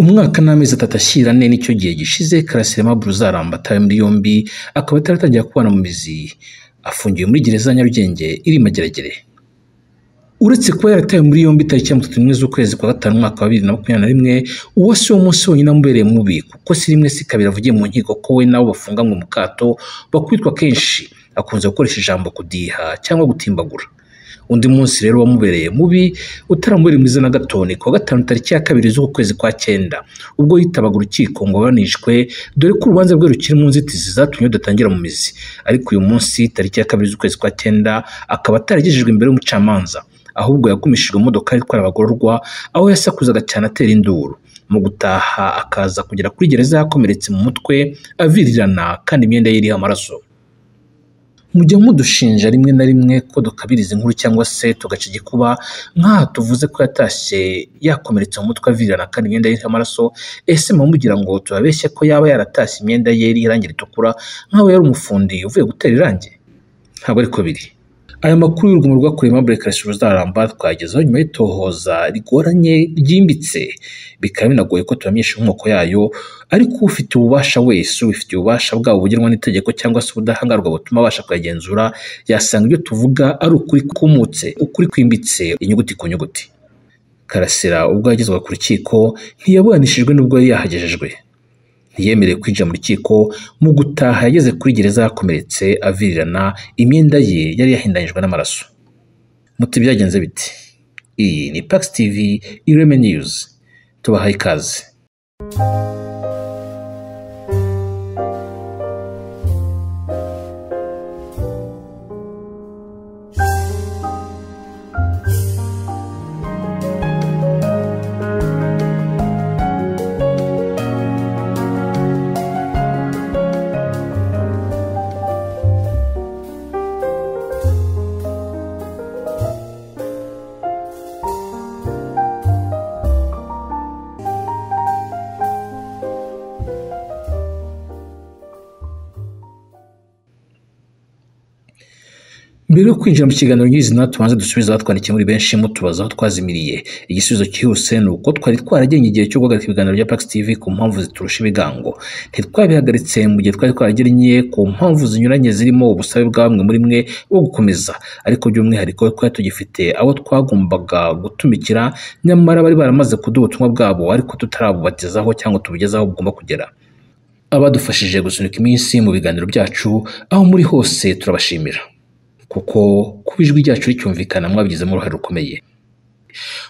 Umwaka n'amezi atatu ashyira ane nicyo gihe gishize Karasira Aimable Uzaramba atawe muri yombi akaba ataratangira kubana mu mizi, afungiwe muri gereza ya Nyarugenge iri i Mageragere. Uretse kuba yaratawe muri yombi tariki ya mirongo itatu n'imwe z'ukwezi kwa gatanu umwaka wa bibiri na makumyabiri na rimwe, uwo si wo munsi wonyine wamubereye mubi kuko si rimwe si kabiri avugiye mu nkiko ko we n'abo bafunganywe mu kato bakubitwa kenshi, akunze gukoresha ijambo kudiha cyangwa gutimbagura. Undi munsi rero wamubereye mubi utaramubereye mwiza na gato ni kuwa gatanu tariki ya kabiri z'uku kwezi kwa cyenda, ubwo yitabaga urukiko ngo aburanishwe dore ko urubanza rwe rukiri mu nzitizi zatumye rudatangira mu mizi, ariko uyu munsi tariki ya kabiri z'ukwezi kwa cyenda akaba ataragejejwe imbere y'umucamanza, ahubwo yagumishijwe mu modoka itwara abagororwa aho yasakuzaga cyane atera induru, mu gutaha akaza kugera kuri gereza yakomeretse mu mutwe avirirana kandi imyenda ye iriho amaraso. Mujya mudushinja rimwe na rimwe ko dukabiriza inkuru cyangwa se tugaca igikuba nk'aha tuvuze ko yatashye yakomeretse mu mutwe avirirana kandi imyenda ye iriho amaraso, ese muba mugira ngo tubabeshye ko yaba yaratashye imyenda ye iriho irangi ritukura nk'aho yari umufundi uvuye gutera irangi? Ntabwo ariko biri. Aya makuru y'urugomo rwakorewe Aimable Karasira Uzaramba twagezeho nyuma y'itohoza rigoranye ryimbitse, bikaba binagoye ko tubamenyesha inkomoko yayo, ariko ufite ububasha wese ubifitiye ububasha bwabo bugenwa n'itegeko cyangwa se ubudahangarwa butuma abasha kuyagenzura, yasanga ibyo tuvuga ari ukuri kumutse, ukuri kwimbitse, inyuguti ku nyuguti. Karasira ubwo yagezwaga ku rukiko ntiyaburanishijwe n'ubwo yari yahagejejwe. Ntiyemerewe kwinjira mu rukiko, mu gutaha yageze kuri gereza yakomeretse avirirana, imyenda ye yari yahindanyijwe n'amaraso. Muti byagenze biti? Iyi ni Pax TV Ireme News, tubahaye ikaze. Mbere yo kwinjira mu kiganiro nyirizina tubanze dusubize abatwandikiye muri benshi mutubaza aho twazimiriye. Igisubizo cyihuse ni uko twari twaragennye igihe cyo guhagarika ibiganiro bya Pax TV ku mpamvu ziturusha ibigango. Ntitwabihagaritse mu gihe twari twaragennye ku mpamvu zinyuranye zirimo ubusabe bwa bamwe muri mwe bwo gukomeza, ariko by'umwihariko twari tugifite abo twagombaga gutumikira nyamara bari baramaze kuduha ubutumwa bwabo ariko tutarabubatizaho cyangwa tubugezaho bugomba kugera. Abadufashije gusunika iminsi mu biganiro byacu aho muri hose turabashimira. kuko kuba ijwi ryacu ricyumvikana mwabigizemo uruhare rukomeye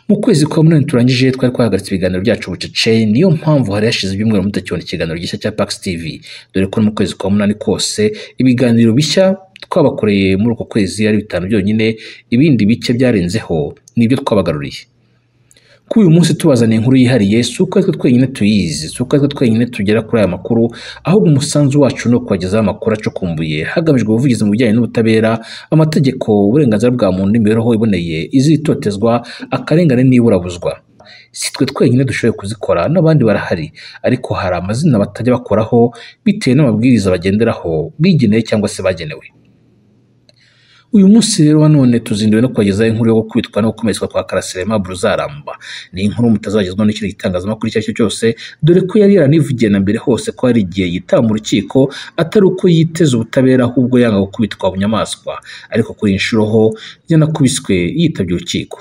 mu kwezi kwa munani turangije twari twahagaritse ibiganiro byacu bucece niyo mpamvu hari hashize ibyumweru mutakibona ikiganiro gishya cya Pax TV dore ko no mu kwezi kwa munani kose ibiganiro bishya twabakoreye muri uko kwezi ari bitanu byonyine ibindi bike byarenzeho nibyo twabagaruriye kuri uyu munsi tubazaniye inkuru yihariye si uko aritwe twenyine tuyizi si uko aritwe twenyine tugera kuri aya makuru ahubwo umusanzu wacu ni ukubagezaho amakuru acukumbuye hagamijwe ubuvugizi mu bijyanye n'ubutabera amategeko uburenganzira bwa muntu n'imibereho iboneye izitotezwa akarengane n'iburabuzwa si twe twenyine dushoboye kuzikora n'abandi barahari ariko hari amazina batajya bakoraho bitewe n'amabwiriza bagenderaho bigenewe cyangwa se bagenewe uyu munsi rero none tuzinduwe no kubagezaho inkuru yo gukubitwa no gukomeretswa kwa Karasira Aimable Uzaramba ni inkuru mutazagezwaho n'ikindi gitangazamakuru icyo ari cyo cyose dore ko yari yaranivugiye na mbere hose ko hari igihe yitaba mu rukiko atari uko yiteze ubutabera ahubwo yanga gukubitwa bunyamaswa ariko kuri iyi nshuro ho yanakubiswe yitabye urukiko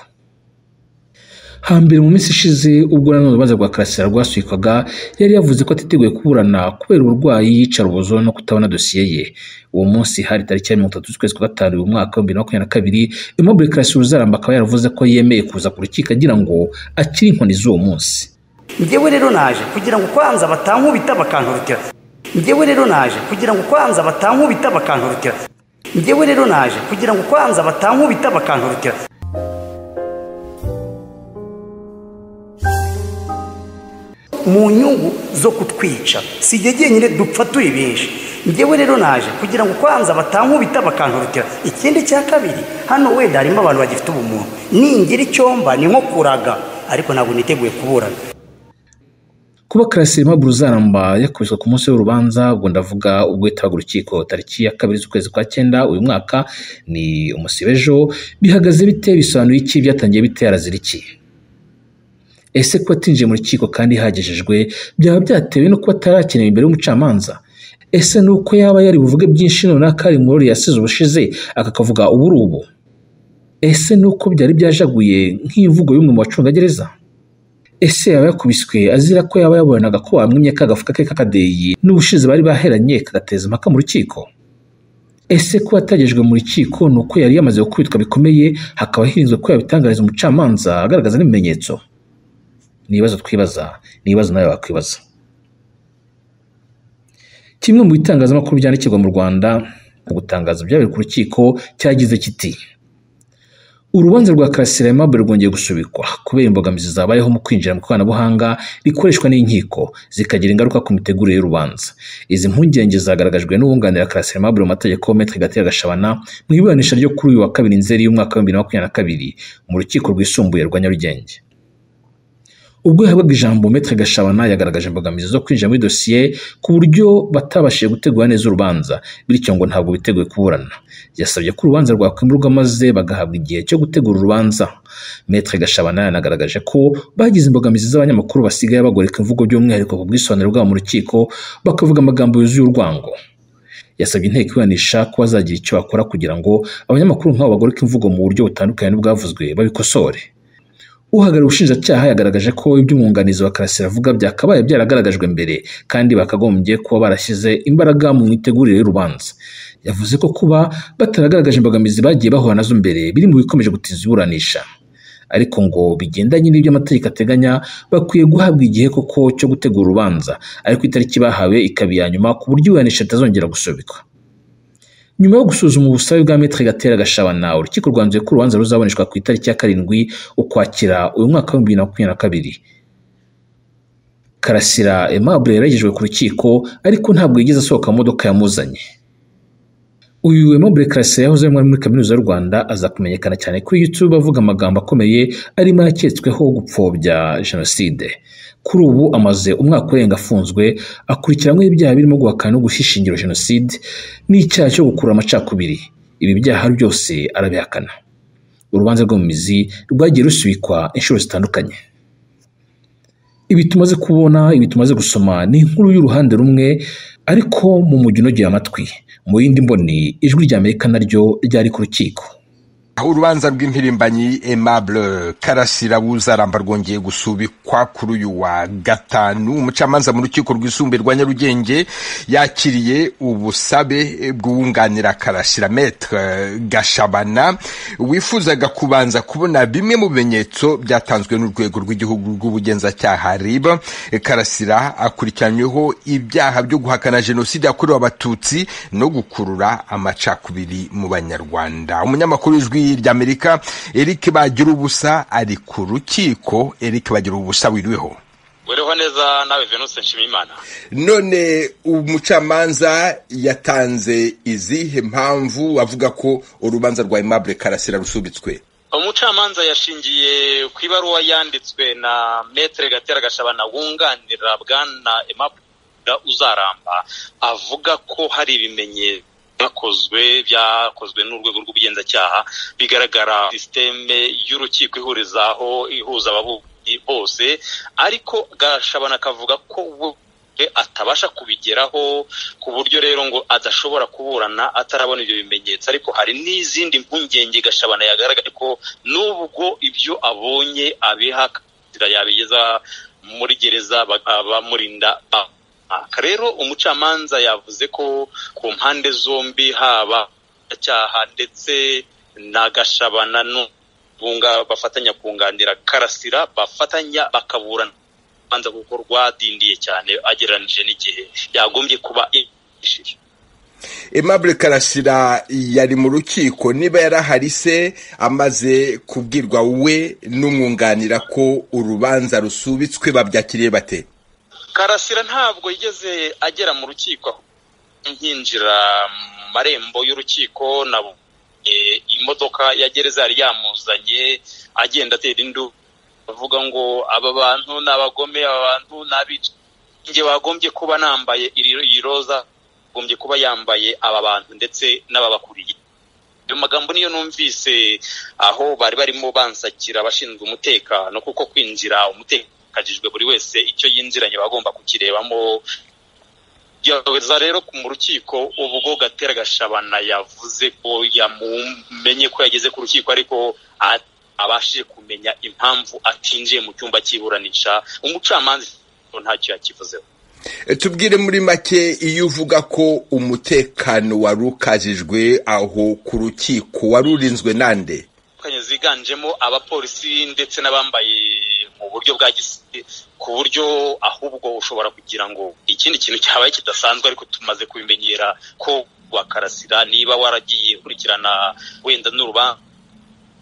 hambere mu minsi ishize ubwo nanone urubanza rwa Karasira rwasubikwaga yari yavuze ko atiteguye kuburana kubera uburwayi yicara ubuzo no kutabona dosiye ye uwo munsi hari tariki ya mirongo itatu z'ukwezi kwa gatanu uyu mwaka wa bibiri na makumyabiri na kabiri Aimable Karasira Uzaramba akaba yaravuze ko yemeye kuza ku rukiko agira ngo akire inkoni z'uwo munsi njyewe rero naje kugira ngo kwanza batankubita bakanturutira njyewe rero naje kugira ngo kwanza batankubita bakanturutira njyewe rero naje kugira ngo kwanza batankubita bakanturutira mu nyungu zo kutwica si igihe jyenyine dupfa turi benshi njyewe rero naje kugira ngo kwanza batankubita bakanturutira ikindi cya kabiri hano wenda harimo abantu bagifite ubumuntu ningira icyomba ni nko kuraga ariko ntabwo niteguye kuburana kuba karasire Aimable Ruzaramba yakubiswe ku munsi w'urubanza ubwo ndavuga ubwo yitabaga urukiko tariki ya kabiri z'ukwezi kwa cyenda uyu mwaka ni umusibejo bihagaze bite bisobanuye iki byatangiye bite harazira iki ese kuba atinjiye mu rukiko kandi hagejejwe byaba byatewe no kuba atarakenewe imbere y'umucamanza ese ni uko yaba yari buvuge byinshi runaka ari mu rori yasize ubushize akakavuga ubu uri ubu ese ni uko byari byajaguye nk'imvugo y'umwe mu bacungagereza ese yaba yakubiswe azira ko yaba yabonanaga ko wamwimye ka gafuka ke k'akadeyi n'ubushize bari baheranye kagateza impaka mu rukiko ese ko yatagejwe mu rukiko ni uko yari yamaze gukubitwa bikomeye hakaba hirinzwe ko yabitangariza umucamanza agaragaza n'ibimenyetso ni ibibazo twibaza ni ibibazo nawe wakwibaza kimwe mu bitangazamakuru byandikirwa mu rwanda mu gutangaza ibyabereye ku rukiko cyagize kiti urubanza rwa karasira Aimable rwongeye gusubikwa kubera imbogamizi zabayeho mu kwinjira mu ikoranabuhanga rikoreshwa n'inkiko zikagira ingaruka ku mitegurire y'urubanza izi mpungenge zagaragajwe n'uwunganira karasira Aimable mu mategeko Maître Gatera Gashabana mu iburanisha ryo kuri uyu wa kabiri nzeri y'umwaka wa 2022 mu rukiko rwisumbuye rwa Nyarugenge ubwo yahabwaga ijambo Maître Gashabana yagaragaje imbogamizi zo kwinjira muri dosiye ku buryo batabashije gutegura neza urubanza bityo ngo ntabwo biteguye kuburana yasabye ko urubanza rwakwimurwa maze bagahabwa igihe cyo gutegura urubanza Maître Gashabana yanagaragaje ko bagize imbogamizi z'abanyamakuru basigaye bagoreka imvugo by'umwihariko ku bwisobanuro bwabo mu rukiko bakavuga amagambo yuzuye urwango yasabye inteko iburanisha ko bazagira icyo bakora kugira ngo abanyamakuru nk'abo bagoreka imvugo mu buryo butandukanye n'ubwavuzwe babikosore uhagarariye ubushinjacyaha yagaragaje ko iby'umwunganizi wa karasira avuga byakabaye byaragaragajwe mbere kandi bakagombye kuba barashyize imbaraga mu mitegurire y'urubanza yavuze ko kuba bataragaragaje imbogamizi bagiye bahura nazo mbere biri mu bikomeje gutinza iburanisha ariko ngo bigendanye n'ibyo amategeko ateganya bakwiye guhabwa igihe koko cyo gutegura urubanza ariko itariki bahawe ikaba iya nyuma ku buryo iburanisha ritazongera gusubikwa nyuma yo gusuzuma ubusabe bwa Maître Gatera Gashabana urukiko rwanzuye ko urubanza ruzaboneshwa ku itariki ya karindwi ukwakira uyu mwaka wa bibiri na makumyabiri na kabiri Karasira Aimable yaragejwe ku rukiko ariko ntabwo yigeze asohoka mu modoka yamuzanye uyu Aimable Karasira yahoze ari muri kaminuza y'u Rwanda aza kumenyekana cyane kuri YouTube avuga amagambo akomeye arimo yaketsweho gupfobya jenoside kuri ubu amaze umwaka urenga afunzwe akurikiranyweho ibyaha birimo guhakana no gushyira ishingiro jenoside n'icyaha cyo gukurura amacakubiri ibi byaha byose arabihakana urubanza rwo mu mizi rwagiye rusubikwa inshuro zitandukanye ibi tumaze kubona ibi tumaze gusoma ni inkuru y'uruhande rumwe ariko mu mujyi unogeye amatwi mu yindi mboni ijwi rya amerika naryo ryari ku rukiko aho urubanza rw'impirimbanyi Aimable karasira wuzaramba rwongeye gusubikwa kuri uyu wa gatanu umucamanza mu rukiko rwisumbuye rwa nyarugenge yakiriye ubusabe bw'uwunganira karasira metre gashabana wifuzaga kubanza kubona bimwe mu bimenyetso byatanzwe n'urwego rw'igihugu rw'ubugenzacyaha rib karasira akurikiranyweho ibyaha byo guhakana jenoside yakorewe abatutsi no gukurura amacakubiri mu banyarwanda umunyamakuru w'ijwi ry'amerika eric bagira ubusa ari ku rukiko eric bagira ubusa wiriweho wiriho neza nawe venuse nshimiyimana none umucamanza yatanze izihe mpamvu avuga ko urubanza rwa Aimable karasira rusubitswe umucamanza yashingiye ku ibaruwa yanditswe na metere gatera gashabana wunganira bwana Aimable uzaramba avuga ko hari ibimenyetso byakozwe byakozwe n'urwego rw'ubugenzacyaha bigaragara sisiteme y'urukiko ihurizaho ihuza ababuranyi bose ariko gashabana akavuga ko atabasha kubigeraho ku buryo rero ngo adashobora kuburana atarabona ibyo bimenyetso ariko hari n'izindi mpungenge gashabana yagaragaje ko nubwo ibyo abonye abiha yabigeza muri gereza bamurinda rero umucamanza yavuze ko ku mpande zombi haba cyaha ndetse na gashabana bafatanya kunganira karasira bafatanya bakaburana urubanza kuko rwadindiye cyane agereranije n'igihe yagombye kuba yishije Aimable karasira yari mu rukiko niba yarahari se amaze kubwirwa we n'umwunganira ko urubanza rusubitswe babyakiriye bate karasira ntabwo yigeze agera mu rukiko nkinjira mu marembo y'urukiko na imodoka ya gereza yari yamuzanye agenda atera indu avuga ngo aba bantu ni abagome aba bantu ni abicanyi njye wagombye kuba nambaye iri roza agombye kuba yambaye aba bantu ndetse n'ababakuriye ayo magambo niyo numvise aho bari barimo bansakira abashinzwe umutekano kuko kwinjira umutekano kagijwe buri wese icyo yinjiranye bagomba kukirebamo yaweza rero mu rukiko ubwo gatera gashabana yavuze ko yamumenye ko yageze ku rukiko ariko abashije kumenya impamvu atinjiye mu cyumba cy'iburanisha umucamanza ntacyo yakivuzeho tubwire muri make iyo uvuga ko umutekano wari ukajijwe aho ku rukiko wari urinzwe nande ziganjemo abapolisi ndetse n'abambaye mu buryo bwa gisi ku buryo ahubwo ushobora kugira ngo ikindi kintu cyabaye kidasanzwe ariko tumaze kubimenyera ko wakarasira niba waragiye ukurikirana wenda n'urubanza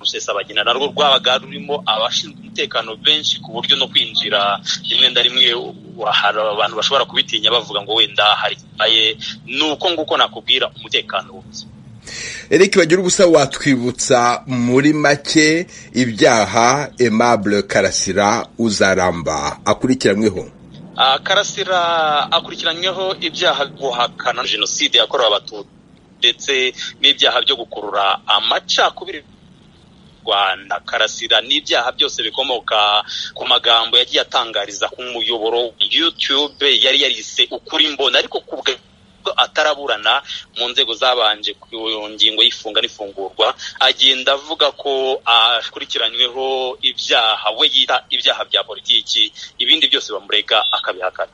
rusesabagina narwo rwabaga rurimo abashinzwe umutekano benshi ku buryo no kwinjira rimwe na rimwe hari abantu bashobora kubitinya bavuga ngo wenda hari ikibaye ni uko nguko nakubwira umutekano wuzuye eric bagira ubusa watwibutsa muri make ibyaha aimable karasira uzaramba akurikiranyweho karasira akurikiranyweho ibyaha guhakana jenoside yakorewe abatutsi ndetse n'ibyaha byo gukurura amacakubiri rwanda karasira n'ibyaha byose bikomoka ku magambo yagiye atangariza ku muyoboro yutube yari yarise ukuri mbona ariko ku bwe ataraburana mu nzego zabanje ku ngingo y'ifunga n'ifungurwa agenda avuga ko akurikiranyweho ibyaha we yita ibyaha bya politiki ibindi byose bamurega akabihakana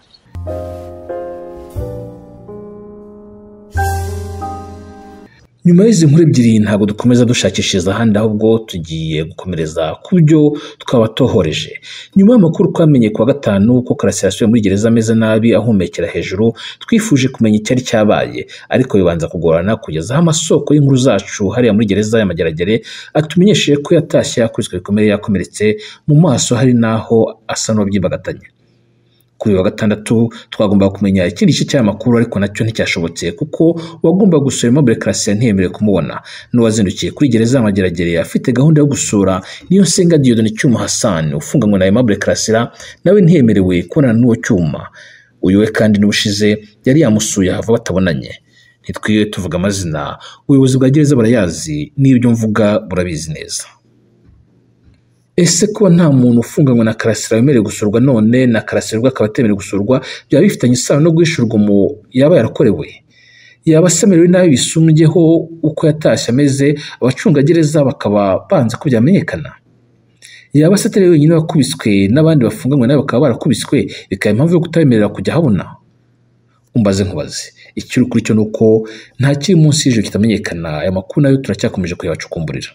nyuma y'izi nkuru ebyiri ntabwo dukomeza dushakishiriza ahandi ahubwo tugiye gukomereza ku byo twaba tohoreje nyuma y'amakuru twamenye kuwa gatanu ko karasira yasubiye muri gereza ameze nabi ahumekera hejuru twifuje kumenya icyari cyabaye ariko bibanza kugorana kugeza aho amasoko y'inkuru zacu hariya muri gereza y'amageragere atumenyesheje ko yatashye yakubiswe bikomeye yakomeretse mu maso hari n'aho asa n'uwabyimbagatanya kuri wa gatandatu twagombaga kumenya ikindi gice cy'amakuru ariko nacyo nticyashobotse kuko uwagomba gusura Aimable Karasira ntiyemerewe kumubona n'uwazindukiye kuri gereza y'amageragere afite gahunda yo gusura niyo nsenga Dieudonne Cyuma Hassan ufunganywe na Aimable Karasira nawe ntiyemerewe kubonana n'uwo cyuma uyu we kandi n'ubushize yari yamusuye hava batabonanye ntitwiwe tuvuga amazina ubuyobozi bwa gereza barayazi n'ibyo mvuga burabizi neza ese kuba nta muntu ufunganywe na karasira wemerewe gusurwa none na karasira ubwo akaba atemerewe gusurwa byaba bifitanye isano no guhisha urugomo yaba yarakorewe yaba asemerewe nabi bisumbyeho uko yatashye ameze abacungagereza bakaba banze ko byamenyekana yaba asatari wenyine wakubiswe n'abandi bafunganywe nawe bakaba barakubiswe bikaba impamvu yo kutabemerera kujya ahabona umbaze nkubaze ikiri kuri cyo ni uko nta kiri munsi y'ijoro kitamenyekana aya makuru nayo turacyakomeje kuyabacukumburira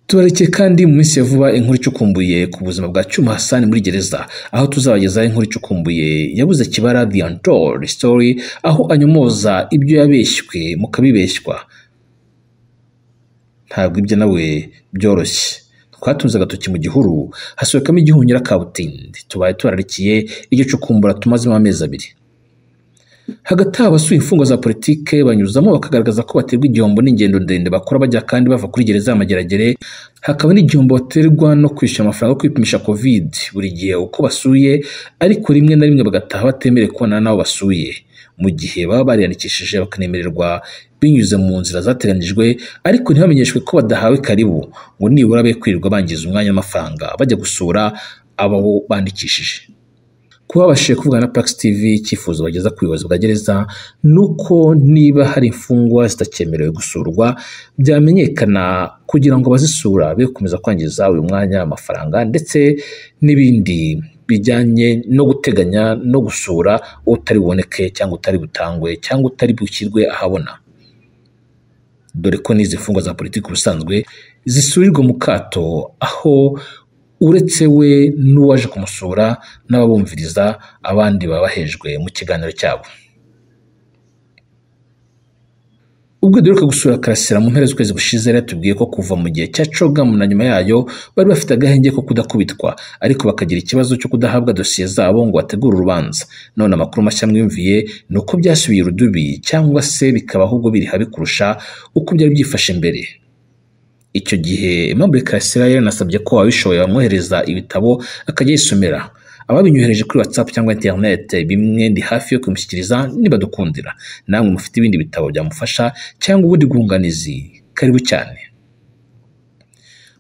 tubarekeye kandi mu minsi ya vuba inkuru icukumbuye ku buzima bwa cyuma hasani muri gereza aho tuzabagezaho inkuru icukumbuye yabuze kibara the untold story aho anyomoza ibyo yabeshywe mukabibeshywa ntabwo ibyo nawe byoroshye twatunze agatoki mu gihuru hasohokamo igihunyira kabutindi tubaye turarikiye iryo cukumbura tumazemo amezi abiri hagati aho abasuye imfungwa za politike banyuzamo bakagaragaza ko baterwa igihombo n'ingendo ndende bakora bajya kandi bava kuri gereza y'amageragere hakaba n'igihombo baterwa no kwishyura amafaranga yo kwipimisha covid buri gihe uko basuye ariko rimwe na rimwe bagataha batemerewe kubonana n'abo basuye mu gihe baba bariyandikishije bakanemererwa binyuze mu nzira zateganijwe ariko ntibamenyeshwe ko badahawe karibu ngo nibura be kwirirwa bangiza umwanya w'amafaranga bajya gusura abo bandikishije kuba babashije kuvugana na Pax TV icyifuzo bageza ku buyobozi bwa gereza ni uko niba hari imfungwa zitakemerewe gusurwa byamenyekana kugira ngo abazisura be gukomeza kwangiza uyu mwanya amafaranga ndetse n'ibindi bijyanye no guteganya no gusura utari buboneke cyangwa utari butangwe cyangwa utari bushyirwe ahabona dore ko n'izi mfungwa za politiki ubusanzwe zisurirwa mu kato aho uretse we n'uwaje kumusura n'ababumviriza abandi baba bahejwe mu kiganiro cyabo ubwo duheruka gusura karasira mu mpera z'ukwezi gushize yari yatubwiye ko kuva mu gihe cya cogamu na nyuma yayo bari bafite agahenge ko kudakubitwa ariko bakagira ikibazo cyo kudahabwa dosiye zabo ngo bategure urubanza none amakuru mashya mwiyumviye ni uko byasubiye urudubi cyangwa se bikaba ahubwo biri habi kurusha uko byari byifashe mbere icyo gihe Aimable Karasira yaranasabye ko ababishoboye bamwohereza ibitabo akajya yisomera ababinyohereje kuri WhatsApp cyangwa internet bimwe ndi hafi yo kumushyikiriza nibadukundira namwe mufite ibindi bitabo byamufasha cyangwa ubundi bwunganizi karibu cyane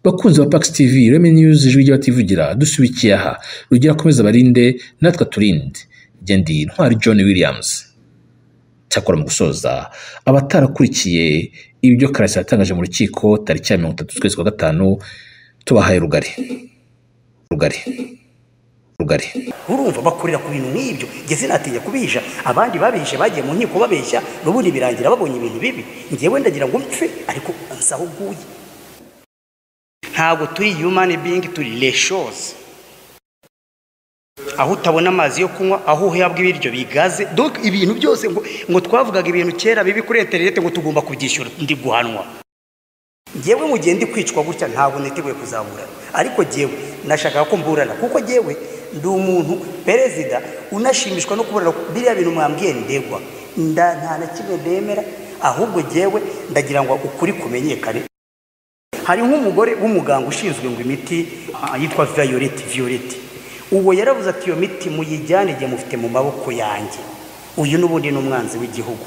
bakunzi ba Pax TV Remy News ijwi ry'abativugira dusubikiye aha rugira akomeza barinde natwe turinde njye ndi Ntwari John Williams cyakora mu gusoza abatarakurikiye ibyo karasira yatangaje mu rukiko tariki ya mirongo itatu z'ukwezi kwa gatanu tubahaye rugari rugari rugari urumva bakorera ku bintu nk'ibyo njye sinatinya kubisha abandi babishe bagiye mu nkiko babeshya n'ubundi birangira babonye ibintu bibi ngewe ndagira ngo mpfe ariko nsaho uguye ntabwo turi human being turi leshozi aho utabona amazi yo kunywa aho uhabwa ibiryo bigaze donc ibintu byose ngo ngo twavugaga ibintu kera bibi kuri interineti ngo tugomba kubyishyura ndi guhanwa ngewe mu gihe ndi kwicwa gutya ntabwo niteguye kuzaburana ariko ngewe nashakaga ko mburana kuko ngewe ndi umuntu perezida unashimishwa no kubona biriya bintu mwambwiye ndegwa nda nta na kimwe nemera ahubwo ngewe ndagira ngo ukuri kumenyekane hari nk'umugore w'umuganga ushinzwe ngo imiti ah, yitwa viyoleti viyoleti uwo yaravuze ati iyo miti muyijyane igihe mufite mu maboko yanjye uyu n'ubundi ni umwanzi w'igihugu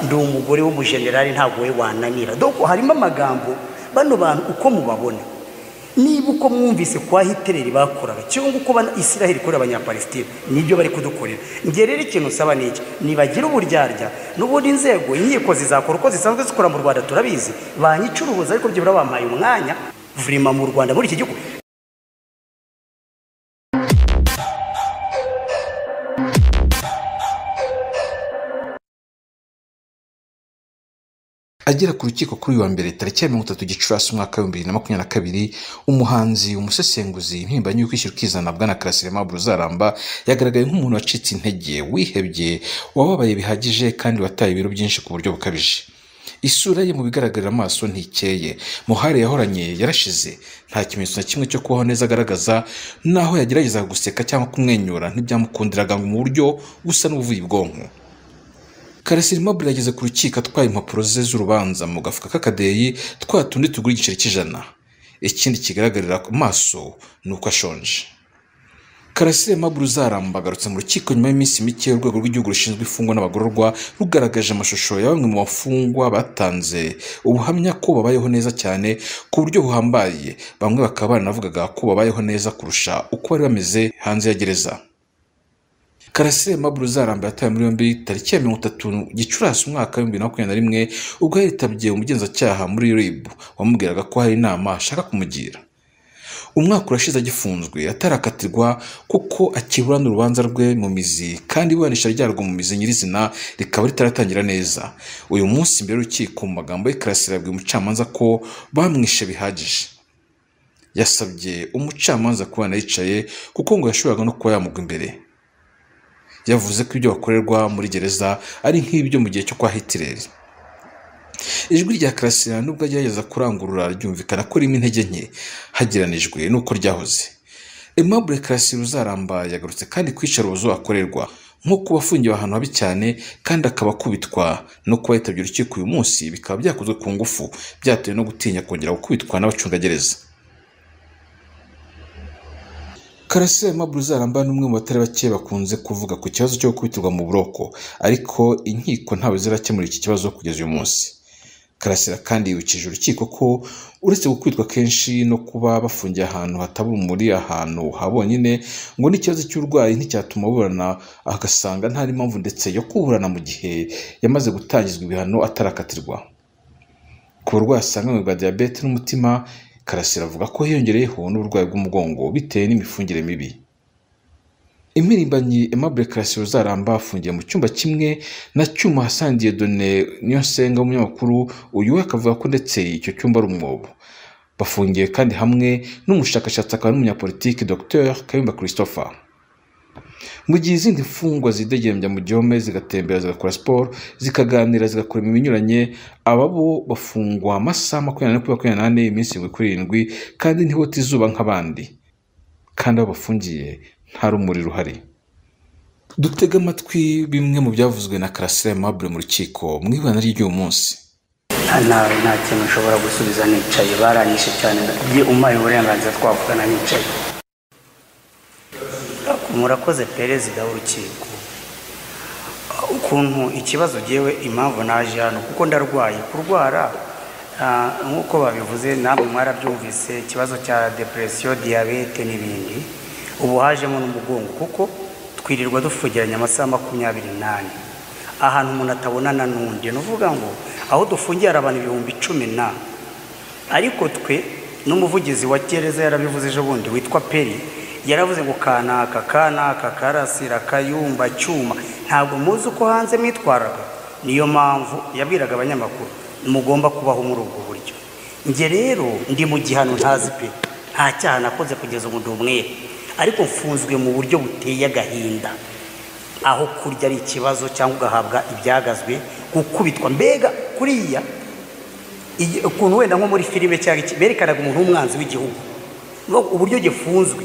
ndi umugore w'umujenerali ntabwo we wananira doko harimo amagambo bano bantu uko mubabona niba uko mwumvise kwa hitereri bakoraga cyangwa uko israheli ikorera abanyapalestina nibyo bari kudukorera ngiye rero ikintu usaba ni iki nibagira uburyarya n'ubundi inzego inkiko zizakora uko zisanzwe zikora mu rwanda turabizi banyicurubuza ariko byo bampaye umwanya vurima mu rwanda muri iki gihugu agera ku rukiko kuri uyu wa mbere tariki ya mirongo itatu gicurasi umwaka w'ibihumbi bibiri na makumyabiri na kabiri umuhanzi umusesenguzi impirimbanyi yo kwishyura ukizana bwana karasire aimable uzaramba yagaragaye nk'umuntu wacitse intege wihebye wababaye bihagije kandi wataye ibiro byinshi ku buryo bukabije isura ye mu bigaragarira amaso ntikeye muhare yahoranye yarashize nta kimenyetso na kimwe cyo kubaho neza agaragaza naho yageragezaga guseka cyangwa kumwenyura ntibyamukundiraga mu buryo busa n'ubuvuye ubwonko karasira imabure yageze ku rukiko atwaye impapuro ze z'urubanza mu gafuka k'akadeyi twa tundi tugura igiceri cy'ijana ikindi kigaragarira ku maso ni uko ashonje karasira imabure uzaramba agarutse mu rukiko nyuma y'iminsi mike urwego rw'igihugu rushinzwe imfungwa n'abagororwa rugaragaje amashusho ya bamwe mu bafungwa batanze ubuhamya ko babayeho neza cyane ku buryo buhambaye bamwe bakaba baranavugaga ko babayeho neza kurusha uko bari bameze hanze ya gereza karasire maburu uzaramba yatawe muri yombi tariki ya mirongo itatu gicurasi umwaka w'ibihumbi bibiri na makumyabiri na rimwe ubwo yaritabye umugenzacyaha muri ribu wamubwiraga ko hari inama ashaka kumugira umwaka urashize agifunzwe atarakatirwa kuko akibura n'urubanza rwe mu mizi kandi iburanisha ryarwo mu mizi nyirizina rikaba ritaratangira neza uyu munsi mbere y'urukiko mu magambo y'Ikarasire yabwiye umucamanza ko bamwishe bihagije yasabye umucamanza kuba yicaye kuko ngo yashoboraga no kuba yamugwa imbere yavuze ko ibyo bakorerwa muri gereza ari nk'ibyo mu gihe cyo kwa hitireri ijwi rya karasira nubwo agerageza kurangurura ryumvikana ko ririmo intege nke hageranijwe n'uko ryahoze Aimable karasira uzaramba yagarutse kandi kwica urubozo akorerwa nko kuba afungiwe ahantu habi cyane kandi akaba akubitwa no kuba yitabye urukiko uyu munsi bikaba byakozwe ku ngufu byatewe no gutinya kongera gukubitwa n'abacungagereza karasira Aimable uzaramba ni umwe mu batari bake bakunze kuvuga ku kibazo cyo gukubitirwa mu buroko ariko inkiko ntabwo zirakemura iki kibazo kugeza uyu munsi karasira kandi yibukije urukiko ko uretse gukubitwa kenshi no kuba bafungiye ahantu hataba urumuri ahantu ha bonyine ngo n'ikibazo cy'uburwayi nticyatuma burana agasanga nta n'impamvu ndetse yo kuburana mu gihe yamaze gutangizwa ibihano atarakatirwa ku burwayi asanganywe bwa diyabete n'umutima karasira avuga ko hiyongereyeho n'uburwayi bw'umugongo bitewe n'imifungire mibi impirimbanyi Aimable Karasira uzaramba afungiye mu cyumba kimwe na cyuma hasangiye Done Niyonsenga umunyamakuru uyu we akavuga ko ndetse icyo cyumba ari umwobo bafungiye kandi hamwe n'umushakashatsi akaba n'umunyapolitiki Dr Kayumba Christopher mu gihe izindi mfungwa zidegembya mu gihome zigatembera zigakora siporo zikaganira zigakora imirimo inyuranye aba bo bafungwa amasaha makumyabiri kuri makumyabiri iminsi irindwi kuri irindwi kandi ntihute izuba nk'abandi kandi aho bafungiye nta rumuri ruhari dutega amatwi bimwe mu byavuzwe na karasira aimable mu rukiko mu ibana ry'uyu munsi nta kintu ushobora gusubiza nicaye baranyishe cyane umpaye uburenganzira twavugana nicaye murakoze perezida w'urukiko ukuntu ikibazo ugewe impamvu naje hano kuko ndarwaye kurwara nk'uko babivuze namwe mwarabyumvise ikibazo cya deperesiyo diyabete n'ibindi ubu hajemo n'umugongo kuko twirirwa dufungiranye amasaha makumyabiri n'ane ahantu umuntu atabonana n'undi ni uvuga ngo aho dufungiye hari abantu ibihumbi cumi na ariko twe n'umuvugizi wa gereza yarabivuze ejo bundi witwa peri yaravuze ngo kanaka kanaka karasira kayumba cyuma ntabwo muzi uko hanze mwitwaraga niyo mpamvu yabwiraga abanyamakuru mugomba kubaho muri ubwo buryo njye rero ndi mu gihano ntazi pe nta cyaha nakoze kugeza ubu umwere ariko mfunzwe mu buryo buteye agahinda aho kurya ari ikibazo cyangwa ugahabwa ibyagazwe gukubitwa mbega kuriya ukuntu wenda nko muri filime cyangwa berekanaga umuntu w'umwanzi w'igihugu uburyo gifunzwe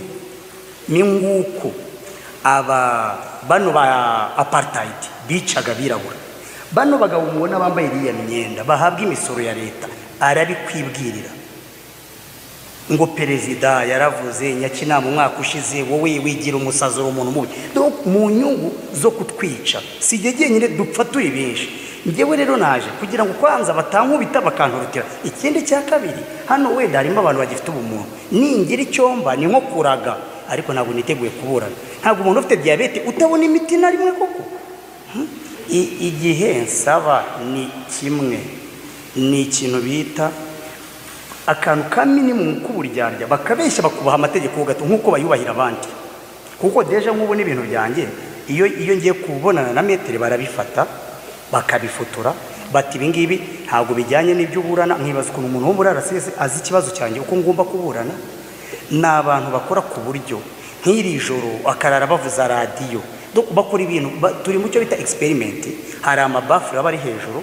ni nk'uko aba bano ba aparitayidi bicaga abirabura bano bagabo mubona bambaye iriya myenda bahabwa imisoro ya leta arabikwibwirira ngo perezida yaravuze nyakinama umwaka ushize wowe wigira umusazi uri umuntu mubi mu nyungu zo kutwica si igihe jyenyine dupfa turi benshi njyewe rero naje kugira ngo kwanza batankubita bakanturutira ikindi cya kabiri hano wenda harimo abantu bagifite ubumuntu ningira icyomba ni nko kuraga ariko ntabwo niteguye kuburana ntabwo umuntu ufite diyabete utabona imiti na rimwe koko igihe nsaba ni kimwe ni ikintu bita akantu ka minimumu k'uburyarya bakabeshya bakubaha amategeko gato nk'uko bayubahira abandi kuko deje nk'ubu n'ibintu byanjye iyo iyo ngiye kubonana na metero barabifata bakabifotora bati ibi ngibi ntabwo bijyanye n'ibyo uburana nkibaza ukuntu umuntu wo muri arasesi azi ikibazo cyanjye uko ngomba kuburana ni abantu bakora ku buryo nk'iri joro akarara bavuza radiyo bakora ibintu turi mu cyo bita egisiperimenti hari amabafure aba ari hejuru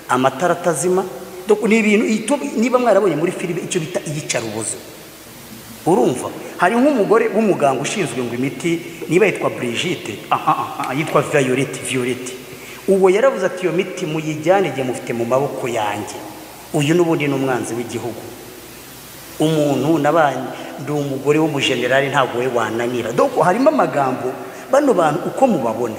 amatara atazima ni ibintu niba mwarabonye muri filime icyo bita iyicarubozo urumva hari nk'umugore w'umuganga ushinzwe ngo imiti niba yitwa Brigitte yitwa viyoleti viyoleti uwo yarabuze ati iyo miti muyijyane igihe mufite mu maboko yanjye uyu n'ubundi ni umwanzi w'igihugu umuntu n'abandi ndi umugore w'umujenerali ntabwo we wananira doko harimo amagambo bano bantu uko mubabona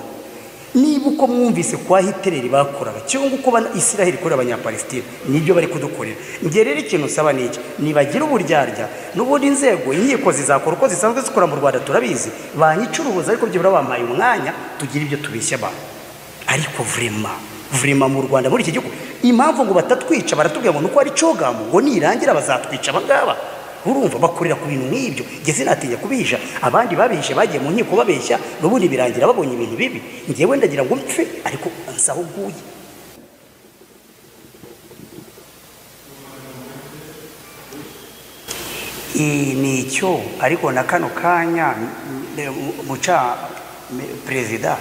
niba uko mwumvise kwa hitereri bakoraga cyangwa uko isiraheli ikorera abanyapalesitine nibyo bari kudukorera njye rero ikintu usaba ni iki nibagira uburyarya n'ubundi inzego inkiko zizakora uko zisanzwe zikora mu rwanda turabizi banyicuruza ariko byibura bampaye umwanya tugira ibyo tubeshya abantu ariko vurema vurema mu rwanda muri iki gihugu impamvu ngo batatwica baratubwira ngo ni uko ari cogamu ngo nirangira bazatwica abangaba urumva bakorera ku bintu nk'ibyo ngeze natinya kubisha abandi babeshe bagiye mu nkiko babeshya n'ubundi birangira babonye ibintu bibi ngewe ndagira ngo mpfe ariko nsa aho uguye ni icyo ariko na kano kanya muca perezida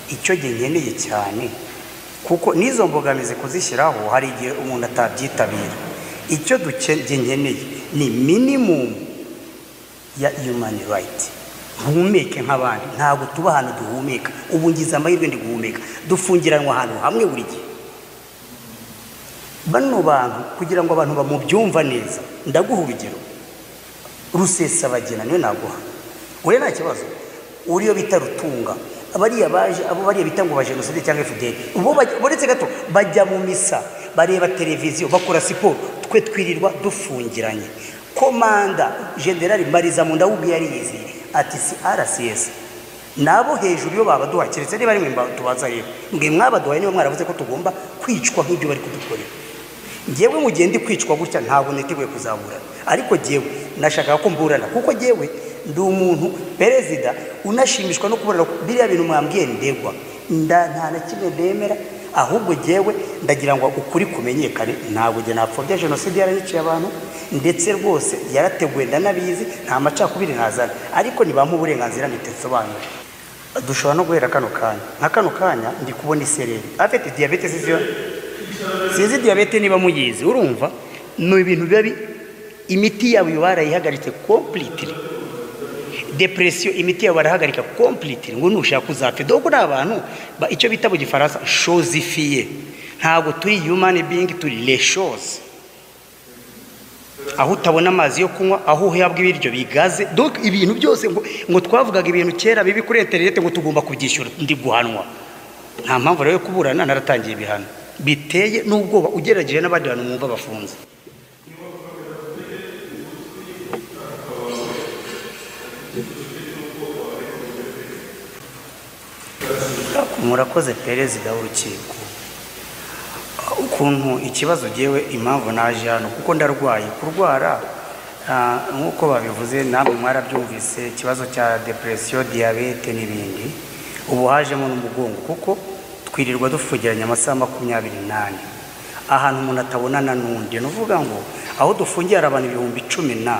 icyo ngeneye cyane kuko n'izo mbogamizi kuzishyiraho hari igihe umuntu atabyitabira icyo dukeneye ni minimumu ya human right mpumeke nk'abandi ntabwo tuba ahantu duhumeka ubu ngize amahirwe ndi guhumeka dufungiranwa ahantu hamwe buri gihe bano bantu kugira ngo abantu bamubyumva neza ndaguha urugero rusesabagina niwe naguha uriya nta kibazo uriyo bita rutunga abariya baje abo bariya bita ngo bajenoside cyangwa fdr ubu uretse gato bajya mu misa bareba televiziyo bakora siporo twe twirirwa dufungiranye komanda generali mariza mu ndawubu yariyizi ati si rcs nabo hejuru iyo babaduha keretse niba ari mwe tubaza rero mwe mwabaduhaye niba mwaravuze ko tugomba kwicwa nk'ibyo bari kudukorera ngewe mu gihe ndi kwicwa gutya ntabwo niteguye kuzaburana ariko ngewe nashakaga ko mburana kuko ngewe ndi umuntu perezida unashimishwa no kubona biriya bintu mwambwiye ndegwa nda nta na kimwe ndemera ahubwo ngewe ndagira ngo ukuri kumenyekane ntabwo njye napfobya jenoside yarayiciye abantu ndetse rwose yarateguwe ndanabizi nta macakubiri ntazana ariko ntibampa uburenganzira ntitesobanure dushobora no guhera kano kanya nka kano kanya ndi kubona isereri afite diyabete zizyo sinzi diyabete niba muyizi urumva ni ibintu biba bi- imiti yabo iba barayihagaritse kompulitiri depresiyo imiti yabo barahagarika kompulitiri ngo nushaka uzapfe dore ko ni abantu ba- icyo bita mu gifaransa shozifiye ntabwo turi yumani bingi turi leshozi aho utabona amazi yo kunywa aho uhabwa ibiryo bigaze donc ibintu byose ngo ngo twavugaga ibintu kera bibi kuri interineti ngo tugomba kubyishyura ndi guhanwa nta mpamvu rero yo kuburana naratangiye ibihano biteye n'ubwoba ugereranyije n'abandi bantu mwumva bafunze murakoze perezida w'urukiko ukuntu ikibazo ngewe impamvu naje hano kuko ndarwaye kurwara ah, nk'uko babivuze namwe mwarabyumvise ikibazo cya depresiyo diyabete n'ibindi ubu hajemo n'umugongo kuko twirirwa dufungiranye amasaha makumyabiri n'ane ahantu umuntu atabonana n'undi ni ukuvuga ngo aho dufungiye hari abantu ibihumbi cumi na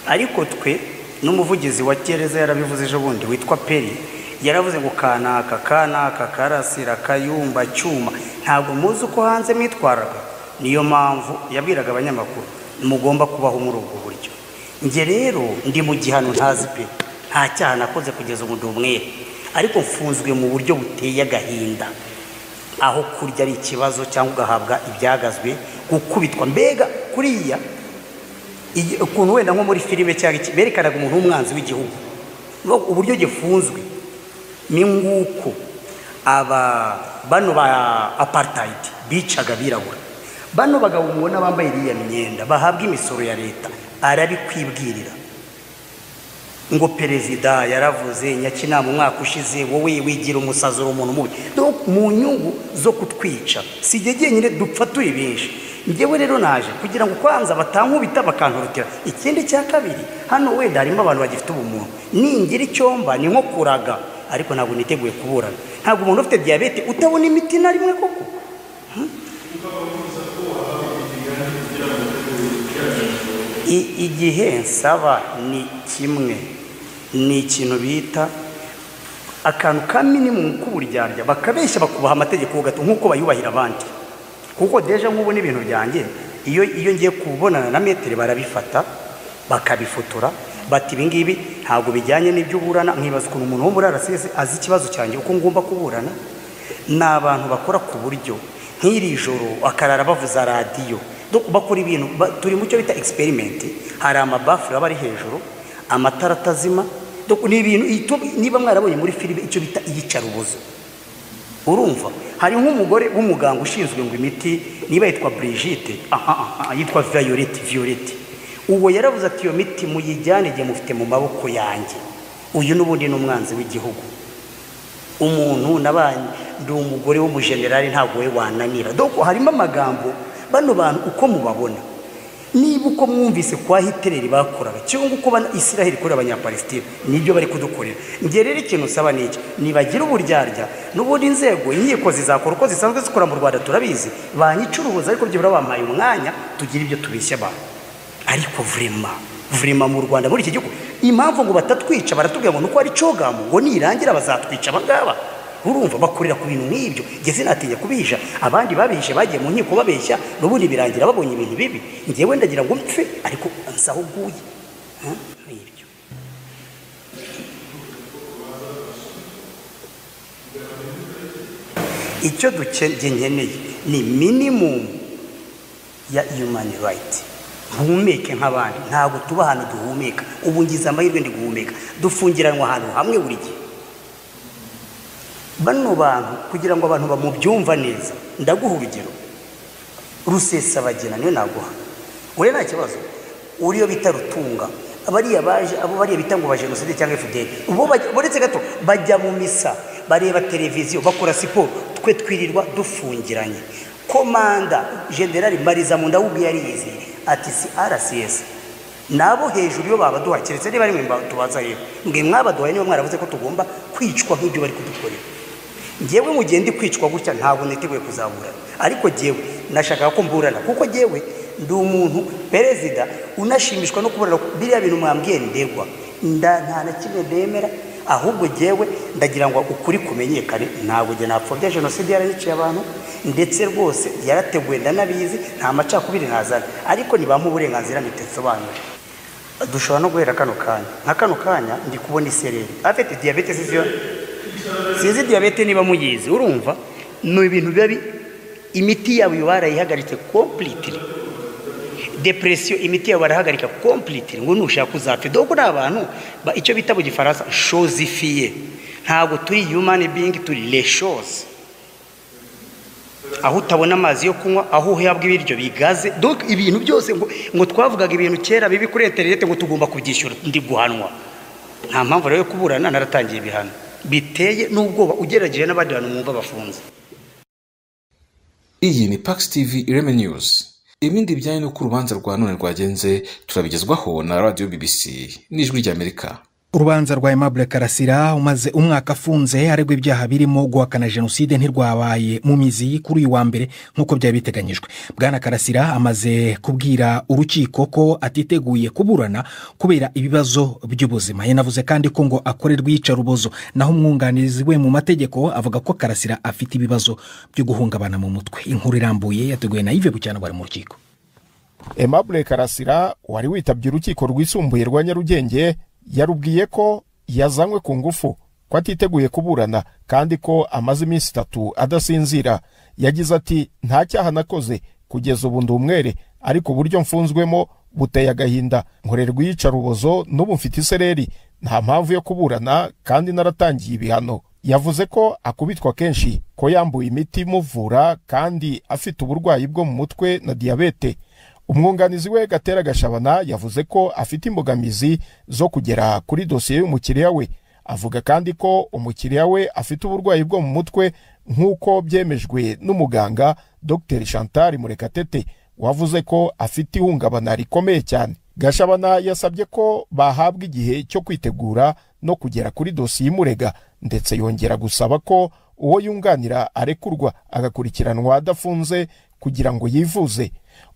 ariko twe n'umuvugizi wa gereza yarabivuze ejo bundi witwa peri yaravuze ngo kanaka kanaka karasira kayumba cyuma ntabwo muzi uko hanze mwitwaraga niyo mpamvu yabwiraga abanyamakuru mugomba kubaho muri ubwo buryo njye rero ndi mu gihano ntazi pe nta cyaha nakoze kugeza ubu ndi umwere ariko mfunzwe mu buryo buteye agahinda aho kurya ari ikibazo cyangwa ugahabwa ibyagazwe gukubitwa mbega kuriya iyi- ukuntu wenda nko muri filime cyangwa iki berekanaga umuntu w'umwanzi w'igihugu no- uburyo gifunzwe ni nguko aba bano ba apartheid bicaga abirabura bano bagabo mubona bambaye iriya myenda bahabwa imisoro ya leta arabikwibwirira ngo perezida yaravuze nyakinama umwaka ushize wowe wigira umusazi uri umuntu mubi Donc, mu nyungu zo kutwica si jye jyenyine dupfa turi benshi ngewe rero naje kugira ngo kwanza batankubita bakantorotera ikindi cya kabiri hano wenda harimo abantu bagifite ubumuntu ningira icyomba ni nko kuraga ariko ntabwo niteguye kuburana ntabwo umuntu ufite diyabete utabona imiti na rimwe koko I- igihe nsaba ni kimwe ni ikintu bita akantu ka minimumu k'uburyarya bakabeshya bakubaha amategeko gato nk'uko bayubahira abandi kuko deje nk'ubu n'ibintu byanjye iyo iyo ngiye kubonana na metero barabifata bakabifotora bati ibi ngibi ntabwo bijyanye n'ibyo uburana nkibaza ukuntu umuntu wo muri arasesi azi ikibazo cyanjye uko ngomba kuburana ni abantu bakora ku buryo nk'iri joro akarara bavuza radiyo Do- bakora ibintu ba- turi mu cyo bita egisperimenti hari amabafure aba ari hejuru amatara atazima Do- ni ibintu itu- niba mwarabonye muri filime icyo bita iyicarubozo urumva hari nk'umugore w'umuganga ushinzwe ngo imiti niba yitwa Brigitte aha aha yitwa Violet Violet uwo yaravuze ati iyo miti muyijyane igihe mufite mu maboko yanjye uyu n'ubundi ni umwanzi w'igihugu umuntu n'abandi ndi umugore w'umujenerali ntabwo we wananira doko harimo amagambo bano bantu uko mubabona niba uko mwumvise kwa hitereri bakoraga cyangwa uko bana israheli ikorera abanyapalestina nibyo bari kudukorera njye rero ikintu usaba ni iki nibagira uburyarya n'ubundi inzego inkiko zizakora uko zisanzwe zikora mu rwanda turabizi banyicuruza ariko byibura bampaye umwanya tugira ibyo tubeshya abantu ariko vurema vurema mu rwanda muri iki gihugu impamvu ngo batatwica baratubwira ngo nuko ari cogamu ngo nirangira bazatwica abangaba urumva bakorera ku bintu nk'ibyo njye sinatinya kubija abandi babishe bagiye mu nkiko babeshya n'ubundi birangira babonye ibintu bibi ngewe ndagira ngo mpfe ariko nsaho uguye Huh? Nk'ibyo. icyo dukeneye nkeneye ni minimumu ya human right duhumeke nk'abandi ntabwo tuba ahantu duhumeka ubu ngize amahirwe ndi guhumeka dufungiranwa ahantu hamwe buri gihe bano bantu kugira ngo abantu bamubyumva neza ndaguha urugero rusesabagina niyo naguha uriya nta kibazo uriyo bita rutunga bariya baje abo bariya bita ngo ba jenoside cyangwa fdr bo bajya- boretse gato bajya mu misa bareba televiziyo bakora siporo twe twirirwa dufungiranye komanda generali mariza mu ndawubi yariyizi ati si rcs nabo hejuru iyo babaduha keretse niba ari mwe tubaza hejuru mwe mwabaduhaye niba mwaravuze ko tugomba kwicwa nk'ibyo bari kudukorera ngewe mu gihe ndi kwicwa gutya ntabwo niteguye kuzaburana ariko ngewe nashakaga ko mburana kuko ngewe ndi umuntu perezida unashimishwa no kubura biriya bintu mwambwiye ndegwa nda nta na kimwe ndemera ahubwo ngewe ndagira ngo ukuri kumenyekane ntabwo njye napfobya jenoside yarayiciye abantu ndetse rwose yarateguwe ndanabizi nta macakubiri ntazana ariko ntibampa uburenganzira ntitesobanure dushobora no guhera kano kanya nka kano kanya ndi kubona isereri afite diyabete ziziyo sinzi diyabete niba muyizi urumva ni ibintu biba imiti yabo uyu barayihagaritse kompulitiri depresiyo imiti yabo barahagarika kompulitiri ngo nushaka uzapfe dore ni abantu icyo bita mu gifaransa shozifiye ntabwo turi yumani bingi turi reshozi aho utabona amazi yo kunywa aho uhabwa ibiryo bigaze doka ibintu byose ngo twavugaga ibintu kera bibi kuri interineti ngo tugomba kubyishyura ndi guhanwa nta mpamvu rero yo kuburana naratangiye ibihano biteye n'ubwoba ugerageye n'abandi bantu mwumva bafunze iyi ni Pax TV ireme news ibindi bijyanye n'uko urubanza rwa none rwagenze turabigezwaho na radiyo BBC n'ijwi ry'amerika urubanza rwa Aimable karasira umaze umwaka afunze aregwa ibyaha birimo guhakana jenoside ntirwabaye mu mizi kuri uyu wa mbere nk'uko byari biteganyijwe bwana karasira amaze kubwira urukiko ko atiteguye kuburana kubera ibibazo by'ubuzima yanavuze kandi ko ngo akorerwa iyicarubozo naho umwunganizi we mu mategeko avuga ko karasira afite ibibazo byo guhungabana mu mutwe inkuru irambuye yateguwe na yves bucyana bari mu rukiko Aimable karasira wari witabye urukiko rwisumbuye rwa nyarugenge yarubwiye ko yazanywe ku ngufu ko atiteguye kuburana kandi ko amaze iminsi itatu adasinzira yagize ati nta cyaha nakoze kugeza ubu ndi umwere ariko uburyo mfunzwemo buteye agahinda nkorerwa iyicarubozo n'ubu mfite isereri nta mpamvu yo kuburana kandi naratangiye ibihano yavuze ko akubitwa kenshi ko yambuye imiti imuvura kandi afite uburwayi bwo mu mutwe na diyabete umwunganizi we gatera gashabana yavuze ko afite imbogamizi zo kugera kuri dosiye y'umukiriya we avuga kandi ko umukiriya we afite uburwayi bwo mu mutwe nk'uko byemejwe n'umuganga dr chantal murekatete wavuze ko afite ihungabana rikomeye cyane gashabana yasabye ko bahabwa igihe cyo kwitegura no kugera kuri dosiye imurega ndetse yongera gusaba ko uwo yunganira arekurwa agakurikiranwa adafunze kugira ngo yivuze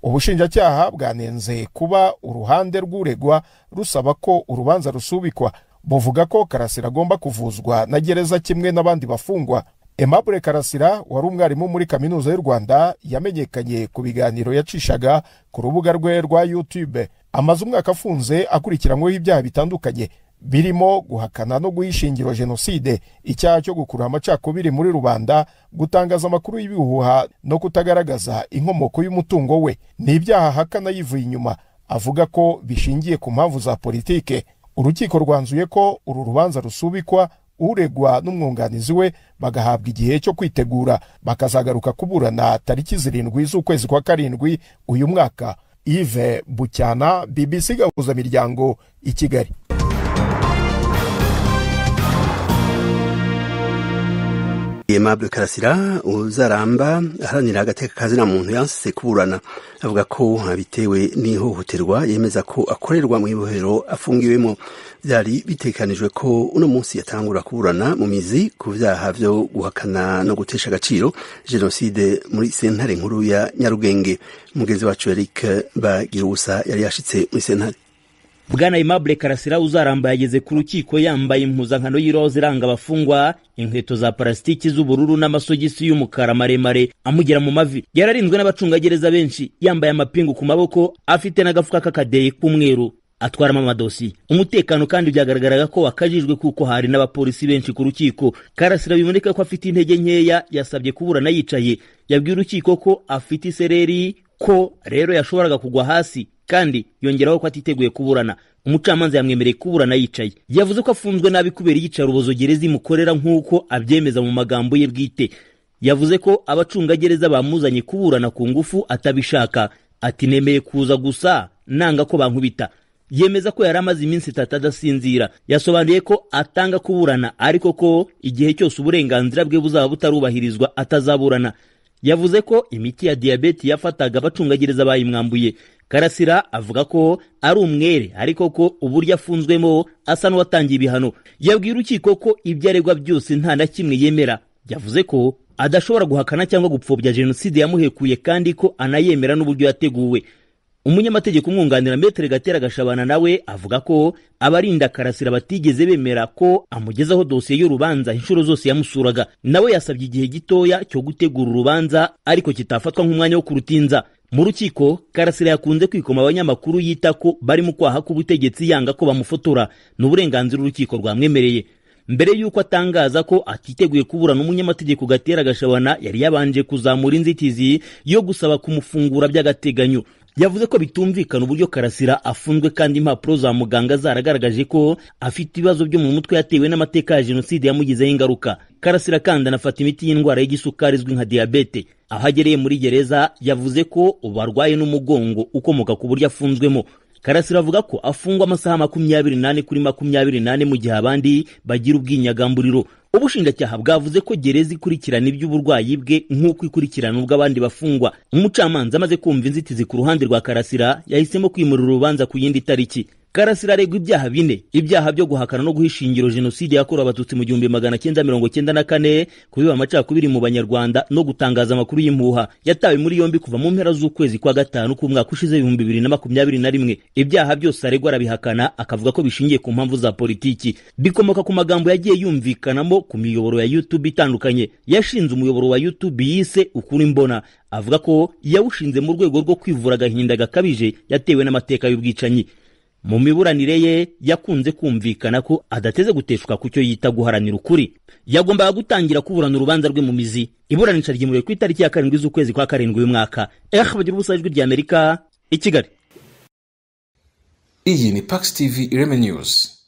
ubushinjacyaha bwanenze kuba uruhande rw'uregwa rusaba ko urubanza rusubikwa buvuga ko karasira agomba kuvuzwa na gereza kimwe n'abandi bafungwa Aimable karasira wari umwarimu muri kaminuza y'u rwanda yamenyekanye ku biganiro yacishaga ku rubuga rwe rwa youtube amaze umwaka afunze akurikiranyweho ibyaha bitandukanye birimo guhakana no guha ishingiro jenoside icyaha cyo gukurura amacakubiri muri rubanda gutangaza amakuru y'ibihuha no kutagaragaza inkomoko y'umutungo we ni ibyaha ahakana yivuye inyuma avuga ko bishingiye ku mpamvu za politike urukiko rwanzuye ko uru rubanza rusubikwa uregwa n'umwunganizi we bagahabwa igihe cyo kwitegura bakazagaruka kuburana tariki zirindwi z'ukwezi kwa karindwi uyu mwaka ive bucyana BBC gahuza miryango i Kigali Aimable Karasira uzaramba aharanira agateka kazina muntu yansize kuburana avuga ko bitewe n'ihohoterwa yemeza ko akorerwa mu ibohero afungiwemo byari bitekanijwe ko uno munsi yatangura kuburana mu mizi ku byaha byo guhakana no gutesha agaciro jenoside muri sentare nkuru ya Nyarugenge mugenzi wacu Eric Bagirusa yari yashitse muri sentare bwana Aimable Karasira uzaramba yageze ku rukiko yambaye impuzankano y'iroza iranga abafungwa inkweto za parasitiki z'ubururu n'amasogisi y'umukara maremare amugera mu mavi yararinzwe n'abacungagereza benshi yambaye amapingu ku maboko afite n'agafuka k'akadeyi k'umweru atwaramo amadosiye umutekano kandi byagaragaraga ko wakajijwe kuko hari n'abapolisi benshi ku rukiko karasira biboneka ko afite intege nkeya yasabye kuburana yicaye yabwiye urukiko ko afite isereri ko rero yashoboraga kugwa hasi kandi yongeraho ko atiteguye kuburana umucamanza yamwemereye kuburana yicaye yavuze ko afunzwe nabi kubera iyicarubozo gereza imukorera nk'uko abyemeza mu magambo ye bwite yavuze ko abacungagereza bamuzanye kuburana ku ngufu atabishaka ati nemeye kuza gusa nanga ko bankubita yemeza ko yari amaze iminsi itatu adasinzira yasobanuye ko atanga kuburana ariko ko igihe cyose uburenganzira bwe buzaba butarubahirizwa atazaburana yavuze ko imiti ya diyabete yafataga abacungagereza bayimwambuye karasira avuga ko ari umwere ariko ko uburyo afunzwemo asa n'uwatangiye ibihano yabwiye urukiko ko ibyo aregwa byose nta na kimwe yemera yavuze ko adashobora guhakana cyangwa gupfobya jenoside yamuhekuye kandi ko anayemera n'uburyo yateguwe umunyamategeko umwunganira metere gatera gashabana nawe avuga ko abarinda karasira batigeze bemera ko amugezaho dosiye y'urubanza inshuro zose yamusuraga nawe yasabye igihe gitoya cyo gutegura urubanza ariko kitafatwa nk'umwanya wo kurutinza mu rukiko karasira yakunze kwikoma abanyamakuru yita ko bari mu kwaha k'ubutegetsi yanga ko bamufotora ni uburenganzira urukiko rwamwemereye mbere y'uko atangaza ko atiteguye kuburana umunyamategeko gatera gashabana yari yabanje kuzamura inzitizi yo gusaba kumufungura by'agateganyo yavuze ko bitumvikana uburyo karasira afunzwe kandi impapuro za muganga zaragaragaje ko afite ibibazo byo mu mutwe yatewe n'amateka ya jenoside yamugizeho ingaruka karasira kandi anafata imiti y'indwara y'igisukari izwi nka diyabete aho agereye muri gereza yavuze ko ubu arwaye n'umugongo ukomoka ku buryo afunzwemo karasira avuga ko afungwa amasaha makumyabiri n'ane kuri makumyabiri n'ane mu gihe abandi bagira ubwinyagamburiro ubushinjacyaha bwavuze ko gereza ikurikirana iby'uburwayi bwe nk'uko ikurikirana ubw'abandi bafungwa umucamanza amaze kumva inzitizi ku ruhande rwa karasira yahisemo kwimura urubanza ku yindi tariki karasira aregwa ibyaha bine ibyaha byo guhakana no guhisha ingiro jenoside yakorewe abatutsi mu gihumbi magana cyenda mirongo cyenda na kane kubiba amacakubiri mu banyarwanda no gutangaza amakuru y'impuha yatawe muri yombi kuva mu mpera z'ukwezi kwa gatanu k'umwaka ushize ibihumbi bibiri na makumyabiri na rimwe ibyaha byose aregwa arabihakana akavuga ko bishingiye ku mpamvu za politiki bikomoka ku magambo yagiye yumvikanamo ku miyoboro ya youtube itandukanye yashinze umuyoboro wa youtube yise ukuri mbona avuga ko yawushinze mu rwego rwo kwivura agahinda gakabije yatewe n'amateka y'ubwicanyi mu miburanire ye yakunze kumvikana ko adateze guteshwa ku cyo yita guharanira ukuri yagombaga gutangira kuburana urubanza rwe mu mizi iburanisha ryimuriwe ku itariki ya karindwi z'ukwezi kwa karindwi y'umwaka eh bagira ubusa ijwi ry'amerika i kigali iyi ni pakisi tivi ireme news